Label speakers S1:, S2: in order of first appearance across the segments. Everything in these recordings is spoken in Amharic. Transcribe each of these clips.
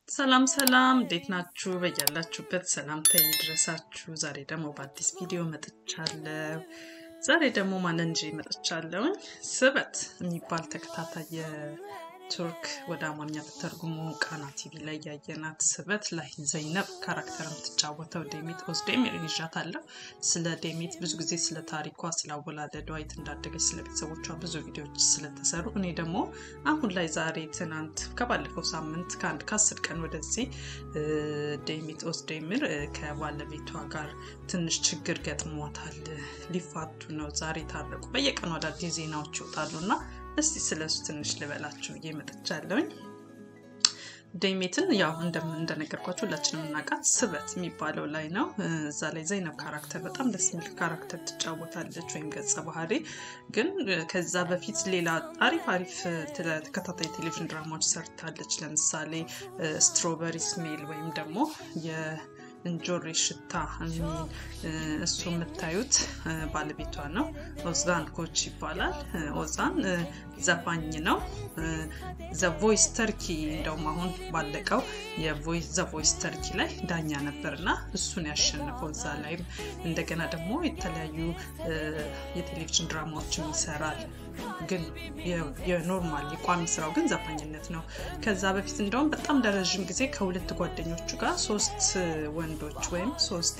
S1: ሰላም ሰላም፣ እንዴት ናችሁ? በያላችሁበት ሰላምታ ይድረሳችሁ። ዛሬ ደግሞ በአዲስ ቪዲዮ መጥቻለሁ። ዛሬ ደግሞ ማንን ይዤ መጥቻለሁኝ? ስበት የሚባል ተከታታይ የቱርክ ወደ አማርኛ በተርጉሞ ቃና ቲቪ ላይ ያየናት ስበት ላይ ዘይነብ ካራክተር የምትጫወተው ዴሚት ኦዝዴሚር ይዣታለሁ። ስለ ዴሚት ብዙ ጊዜ ስለ ታሪኳ፣ ስለ አወላለዷ፣ የት እንዳደገች፣ ስለ ቤተሰቦቿ ብዙ ቪዲዮዎች ስለተሰሩ እኔ ደግሞ አሁን ላይ ዛሬ ትናንት ከባለፈው ሳምንት ከአንድ ከአስር ቀን ወደዚህ ዴሚት ኦዝዴሚር ከባለቤቷ ጋር ትንሽ ችግር ገጥሟታል። ሊፋቱ ነው። ዛሬ ታረቁ። በየቀኑ አዳዲስ ዜናዎች ይወጣሉ እና እስቲ ስለሱ ትንሽ ልበላችሁ ብዬ መጥቻለሁኝ። ዴሜትን ያው እንደነገርኳቸው ሁላችንም የምናውቃት ስበት የሚባለው ላይ ነው። እዛ ላይ ዘይነብ ካራክተር በጣም ደስ የሚል ካራክተር ትጫወታለች ወይም ገጸ ባህሪ። ግን ከዛ በፊት ሌላ አሪፍ አሪፍ ተከታታይ ቴሌቪዥን ድራማዎች ሰርታለች። ለምሳሌ ስትሮበሪ ስሜል ወይም ደግሞ እንጆሪ ሽታ የሚል እሱ የምታዩት ባለቤቷ ነው። ኦዛን ኮች ይባላል። ኦዛን ዘፋኝ ነው። ዘ ቮይስ ተርኪ እንደውም አሁን ባለቀው ዘ ቮይስ ተርኪ ላይ ዳኛ ነበርና እሱን ያሸንፈው። እዛ ላይም እንደገና ደግሞ የተለያዩ የቴሌቪዥን ድራማዎችን ይሰራል። ግን የኖርማል የቋሚ ስራው ግን ዘፋኝነት ነው። ከዛ በፊት እንደውም በጣም ለረዥም ጊዜ ከሁለት ጓደኞቹ ጋር ሶስት ወንዶች ወይም ሶስት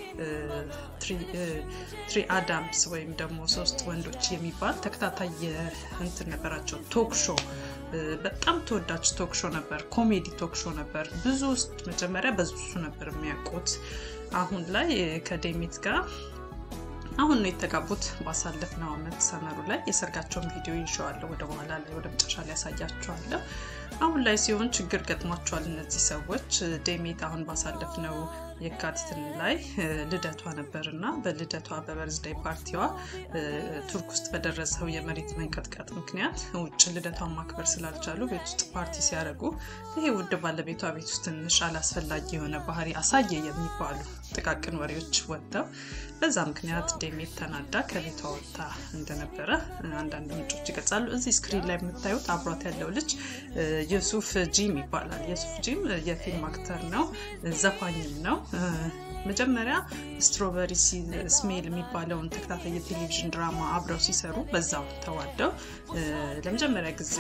S1: ትሪ አዳምስ ወይም ደግሞ ሶስት ወንዶች የሚባል ተከታታይ እንትን ነበራቸው። ቶክ ሾ በጣም ተወዳጅ ቶክ ሾ ነበር። ኮሜዲ ቶክ ሾ ነበር። ብዙ ውስጥ መጀመሪያ በሱ ነበር የሚያውቁት። አሁን ላይ ከዴሚት ጋር አሁን ነው የተጋቡት። ባሳለፍነው ዓመት ሰመሩ ላይ የሰርጋቸውን ቪዲዮ ይሸዋለሁ። ወደ በኋላ ላይ ወደ መጨረሻ ላይ ያሳያቸዋለሁ። አሁን ላይ ሲሆን ችግር ገጥሟቸዋል እነዚህ ሰዎች። ዴሜት አሁን ባሳለፍነው የካቲትን ላይ ልደቷ ነበር እና በልደቷ በበርዝዳይ ፓርቲዋ ቱርክ ውስጥ በደረሰው የመሬት መንቀጥቀጥ ምክንያት ውጭ ልደቷን ማክበር ስላልቻሉ ቤት ውስጥ ፓርቲ ሲያደርጉ ይሄ ውድ ባለቤቷ ቤት ውስጥ ትንሽ አላስፈላጊ የሆነ ባህሪ አሳየ የሚባሉ ጥቃቅን ወሬዎች ወጥተው በዛ ምክንያት ዴሜት ተናዳ ከቤቷ ወጥታ እንደነበረ አንዳንድ ምንጮች ይገልጻሉ። እዚህ ስክሪን ላይ የምታዩት አብሯት ያለው ልጅ የሱፍ ጂም ይባላል። የሱፍ ጂም የፊልም አክተር ነው፣ ዘፋኝም ነው። መጀመሪያ ስትሮበሪ ስሜል የሚባለውን ተከታታይ የቴሌቪዥን ድራማ አብረው ሲሰሩ በዛው ተዋደው ለመጀመሪያ ጊዜ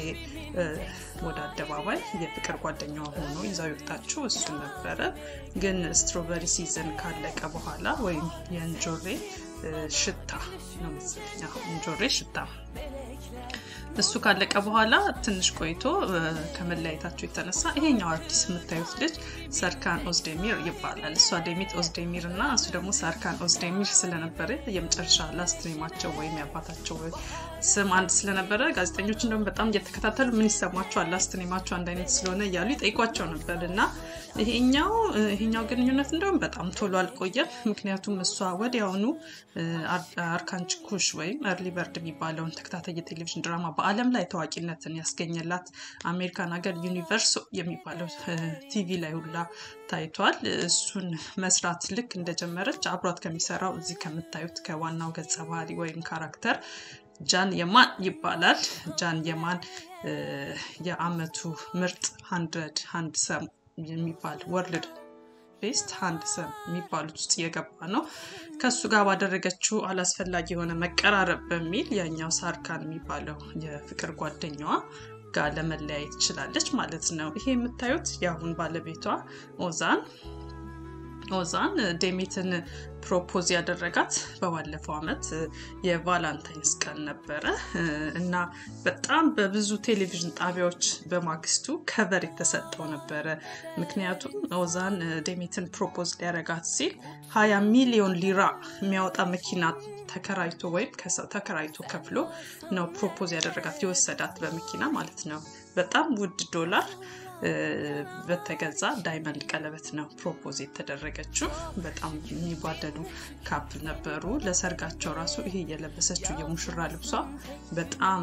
S1: ወደ አደባባይ የፍቅር ጓደኛዋ ሆኖ ይዛው የወጣችው እሱ ነበረ። ግን ስትሮበሪ ሲዝን ካለቀ በኋላ ወይም የእንጆሬ ሽታ ነው መሰለኝ፣ እንጆሬ ሽታ እሱ ካለቀ በኋላ ትንሽ ቆይቶ ከመለያየታቸው የተነሳ ይሄኛው አርቲስት የምታዩት ልጅ ሰርካን ኦዝዴሚር ይባላል። እሷ ዴሚት ኦዝዴሚር እና እሱ ደግሞ ሰርካን ኦዝዴሚር ስለነበረ የመጨረሻ ላስት ኔማቸው ወይም የአባታቸው ስም አንድ ስለነበረ ጋዜጠኞች እንደውም በጣም እየተከታተሉ ምን ይሰማቸዋል ላስት ኔማቸው አንድ አይነት ስለሆነ እያሉ ይጠይቋቸው ነበር እና ይሄኛው ይሄኛው ግንኙነት እንደውም በጣም ቶሎ አልቆየም። ምክንያቱም እሷ ወዲያውኑ አርካንች ኩሽ ወይም እርሊ በርድ የሚባለውን ተከታታይ የቴሌቪዥን ድራማ በዓለም ላይ ታዋቂነትን ያስገኘላት አሜሪካን ሀገር ዩኒቨርስ የሚባለው ቲቪ ላይ ሁላ ታይቷል። እሱን መስራት ልክ እንደጀመረች አብሯት ከሚሰራው እዚህ ከምታዩት ከዋናው ገጸ ባህሪ ወይም ካራክተር ጃን የማን ይባላል። ጃን የማን የአመቱ ምርጥ ሀንድረድ ሀንድ ሰም የሚባል ወርልድ ቤስት ሀንድ ሰም የሚባሉት ውስጥ እየገባ ነው። ከእሱ ጋር ባደረገችው አላስፈላጊ የሆነ መቀራረብ በሚል ያኛው ሳርካን የሚባለው የፍቅር ጓደኛዋ ጋር ለመለያየት ትችላለች ማለት ነው። ይሄ የምታዩት የአሁን ባለቤቷ ኦዛን ኦዛን ዴሜትን ፕሮፖዝ ያደረጋት በባለፈው ዓመት የቫላንታይንስ ቀን ነበረ እና በጣም በብዙ ቴሌቪዥን ጣቢያዎች በማግስቱ ከቨር የተሰጠው ነበረ። ምክንያቱም ኦዛን ዴሜትን ፕሮፖዝ ሊያደርጋት ሲል ሀያ ሚሊዮን ሊራ የሚያወጣ መኪና ተከራይቶ ወይም ከሰው ተከራይቶ ከፍሎ ነው ፕሮፖዝ ያደረጋት የወሰዳት በመኪና ማለት ነው። በጣም ውድ ዶላር በተገዛ ዳይመንድ ቀለበት ነው ፕሮፖዝ የተደረገችው። በጣም የሚጓደዱ ካፕል ነበሩ። ለሰርጋቸው ራሱ ይሄ የለበሰችው የሙሽራ ልብሷ በጣም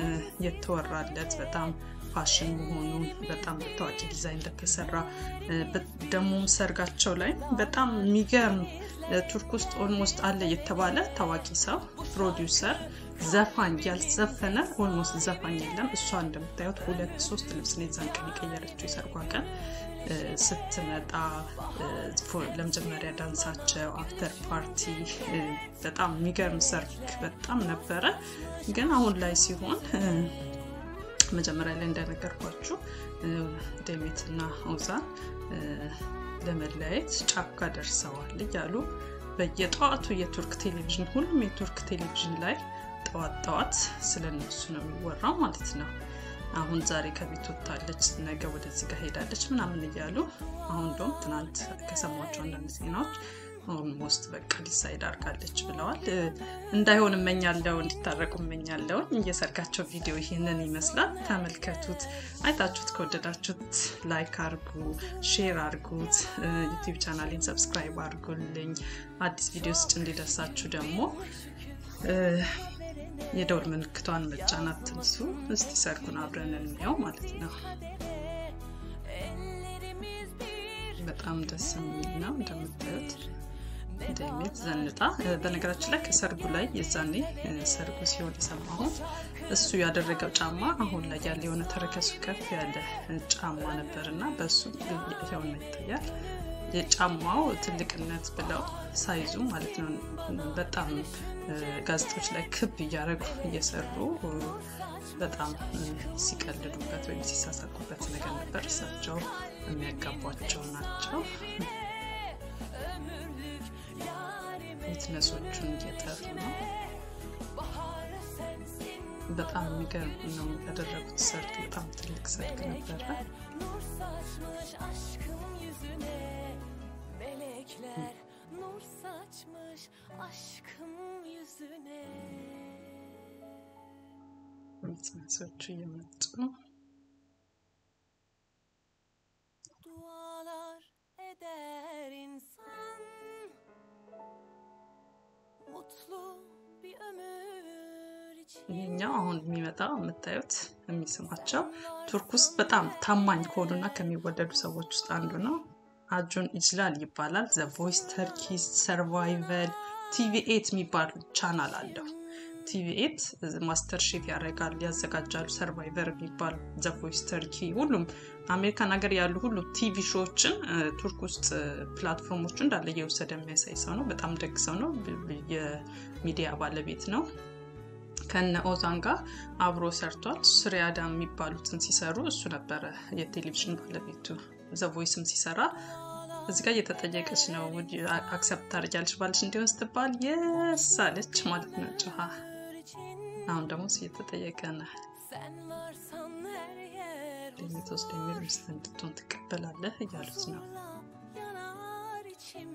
S1: የተወራለት በጣም ፋሽን መሆኑን በጣም በታዋቂ ዲዛይን እንደተሰራ ደግሞም ሰርጋቸው ላይ በጣም የሚገርም ቱርክ ውስጥ ኦልሞስት አለ የተባለ ታዋቂ ሰው ፕሮዲውሰር ዘፋኝ ያልዘፈነ ኦልሞስት ዘፋኝ የለም። እሷ እንደምታዩት ሁለት ሶስት ልብስ ነው የዛን ቀን የቀየረችው የሰርጓ ቀን ስትመጣ ለመጀመሪያ ዳንሳቸው አፍተር ፓርቲ በጣም የሚገርም ሰርግ በጣም ነበረ። ግን አሁን ላይ ሲሆን መጀመሪያ ላይ እንደነገርኳችሁ ዴሜትና ኦዛን ለመለያየት ጫካ ደርሰዋል እያሉ በየጠዋቱ የቱርክ ቴሌቪዥን ሁሉም የቱርክ ቴሌቪዥን ላይ ጠዋት ጠዋት ስለነሱ ነው የሚወራው ማለት ነው። አሁን ዛሬ ከቤት ወጥታለች፣ ነገ ወደዚህ ጋር ሄዳለች ምናምን እያሉ አሁን እንደውም ትናንት ከሰሟቸው አንዳንድ ዜናዎች ኦልሞስት በቃ ዲሳይድ አድርጋለች ብለዋል። እንዳይሆን እመኛለው፣ እንዲታረቁ እመኛለው። የሰርጋቸው ቪዲዮ ይህንን ይመስላል። ተመልከቱት። አይታችሁት ከወደዳችሁት ላይክ አርጉ፣ ሼር አርጉት፣ ዩቲዩብ ቻናሌን ሰብስክራይብ አርጉልኝ። አዲስ ቪዲዮ ስጭ እንዲደርሳችሁ ደግሞ የደውል ምልክቷን መጫን አትርሱ። እስቲ ሰርጉን አብረን እንየው ማለት ነው። በጣም ደስ የሚል ነው እንደምታዩት እንደሚት ዘንጣ በነገራችን ላይ ከሰርጉ ላይ የዛኔ ሰርጉ ሲሆን የሰማሁት እሱ ያደረገው ጫማ አሁን ላይ ያለ የሆነ ተረከሱ ከፍ ያለ ጫማ ነበር እና በእሱ ይኸውና ይታያል። የጫማው ትልቅነት ብለው ሳይዙ ማለት ነው በጣም ጋዜጦች ላይ ክብ እያደረጉ እየሰሩ በጣም ሲቀልዱበት ወይም ሲሳሳቁበት ነገር ነበር። እሳቸው የሚያጋቧቸው ናቸው። ዊትነሶቹን እየጠሩ ነው። በጣም የሚገርም ነው ያደረጉት ሰርግ። በጣም ትልቅ ሰርግ ነበረ።
S2: nur saçmış aşkım yüzüne
S1: ዊትነሶቹ እየመጡ
S2: dualar eder insan mutlu bir ömür için
S1: ይሄኛው አሁን የሚመጣው የምታዩት የሚስማቸው ቱርክ ውስጥ በጣም ታማኝ ከሆኑና ከሚወደዱ ሰዎች ውስጥ አንዱ ነው። አጁን ኢጅላል ይባላል። ዘ ቮይስ ተርኪ ሰርቫይቨል ቲቪ ኤት የሚባል ቻናል አለው። ቲቪ ኤት ማስተር ሼፍ ያደርጋል፣ ያዘጋጃሉ። ሰርቫይቨር የሚባል ዘ ቮይስ ተርኪ፣ ሁሉም አሜሪካን ሀገር ያሉ ሁሉ ቲቪ ሾዎችን ቱርክ ውስጥ ፕላትፎርሞቹ እንዳለ እየወሰደ የሚያሳይ ሰው ነው። በጣም ደግ ሰው ነው። የሚዲያ ባለቤት ነው። ከነ ኦዛን ጋር አብሮ ሰርቷል። ሱሪያዳ የሚባሉትን ሲሰሩ እሱ ነበረ የቴሌቪዥን ባለቤቱ። ዘ ቮይስም ሲሰራ እዚህ ጋር እየተጠየቀች ነው አክሰፕት ታደርጊያለሽ ባልሽ እንዲሆን ስትባል የስ አለች ማለት ነው ጮኻ። አሁን ደግሞ እየተጠየቀ ነው
S2: sen varsan her yer
S1: የምትወስድ የሚል ሚስት እንድትሆን ትቀበላለህ እያሉት ነው።
S2: huzurla yanar içim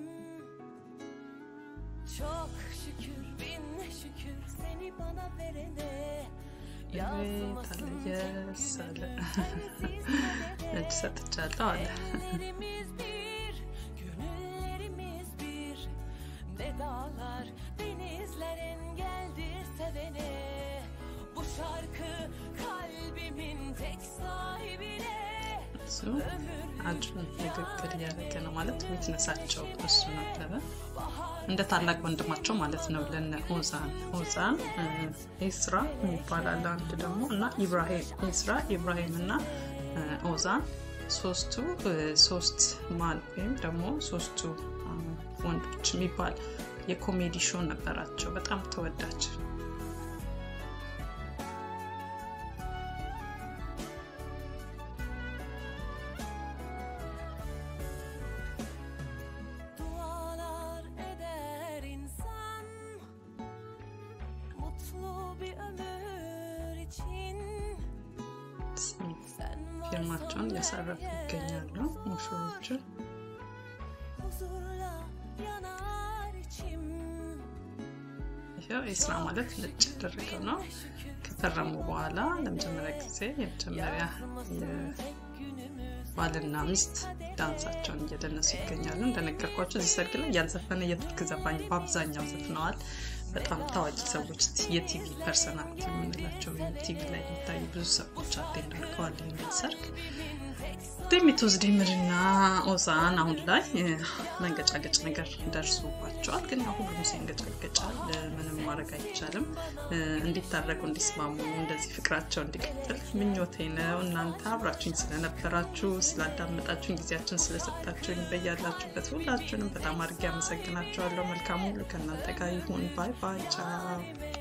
S2: Çok şükür bin şükür seni bana verene
S1: ቤት አለ የስ አለ እጅ ሰጥቻለሁ አለ።
S2: Ellerimiz bir, gönüllerimiz bir Ne dağlar, denizler engeldir sevene Bu şarkı kalbimin tek sahibine
S1: እሱ አጁን ንግግር እያደረገ ነው ማለት ዊትነሳቸው እሱ ነበረ እንደ ታላቅ ወንድማቸው ማለት ነው ለነ ኦዛን ኦዛን ኤስራ ይባላል አንድ ደግሞ እና ኢብራሂም ኤስራ ኢብራሂም እና ኦዛን ሶስቱ ሶስት ማል ወይም ደግሞ ሶስቱ ወንዶች የሚባል የኮሜዲ ሾው ነበራቸው በጣም ተወዳጅ
S2: Dualar eder insan Mutlu bir ömür için Sen
S1: ፊርማቸውን
S2: varsan
S1: እያሳረፉ
S2: her
S1: ይገኛሉ
S2: yer
S1: ሙሽሮቹ
S2: Huzurla yanar içim
S1: ይኸው ኤስራ ማለት ነጭ ያደረገው ነው ከፈረሙ በኋላ ለመጀመሪያ ጊዜ የመጀመሪያ ባልና ሚስት ዳንሳቸውን እየደነሱ ይገኛሉ። እንደነገርኳቸው እዚህ ሰርግ ላይ ያልዘፈነ የቱርክ ዘፋኝ በአብዛኛው ዘፍነዋል። በጣም ታዋቂ ሰዎች የቲቪ ፐርሰናሊቲ የምንላቸው ቲቪ ላይ የሚታዩ ብዙ ሰዎች አቴንድ አድርገዋል ይህንን ሰርግ። ደሚቶስ ዲምርና ኦዛን አሁን ላይ መንገጫገጭ ነገር ደርሶባቸዋል። ግን ያው ሁሉም ሰው ይንገጫገጫል፣ ምንም ማድረግ አይቻልም። እንዲታረቁ፣ እንዲስማሙ፣ እንደዚህ ፍቅራቸው እንዲቀጥል ምኞቴ ነው። እናንተ አብራችሁኝ ስለነበራችሁ፣ ስላዳመጣችሁኝ፣ ጊዜያችን ስለሰጣችሁኝ በያላችሁበት ሁላችሁንም በጣም አድርጌ አመሰግናችኋለሁ። መልካም ሁሉ ከእናንተ ጋር ይሁን። ባይ ባይ፣ ቻው